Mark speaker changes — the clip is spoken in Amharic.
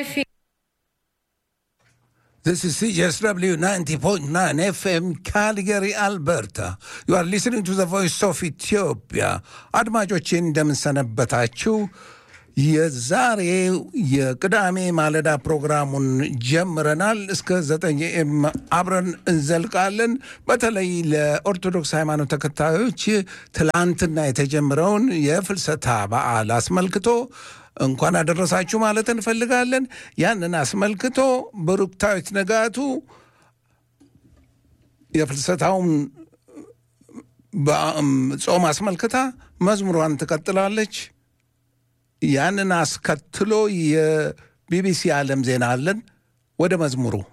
Speaker 1: Philadelphia.
Speaker 2: This is CSW 90.9 FM Calgary, Alberta. You are listening to the voice of Ethiopia. አድማጮቼ እንደምንሰነበታችሁ የዛሬ የቅዳሜ ማለዳ ፕሮግራሙን ጀምረናል። እስከ ዘጠኝ ኤም አብረን እንዘልቃለን። በተለይ ለኦርቶዶክስ ሃይማኖት ተከታዮች ትላንትና የተጀመረውን የፍልሰታ በዓል አስመልክቶ እንኳን አደረሳችሁ ማለት እንፈልጋለን። ያንን አስመልክቶ ብሩክታዊት ንጋቱ የፍልሰታውን ጾም አስመልክታ መዝሙሯን ትቀጥላለች። ያንን አስከትሎ የቢቢሲ ዓለም ዜና አለን። ወደ መዝሙሩ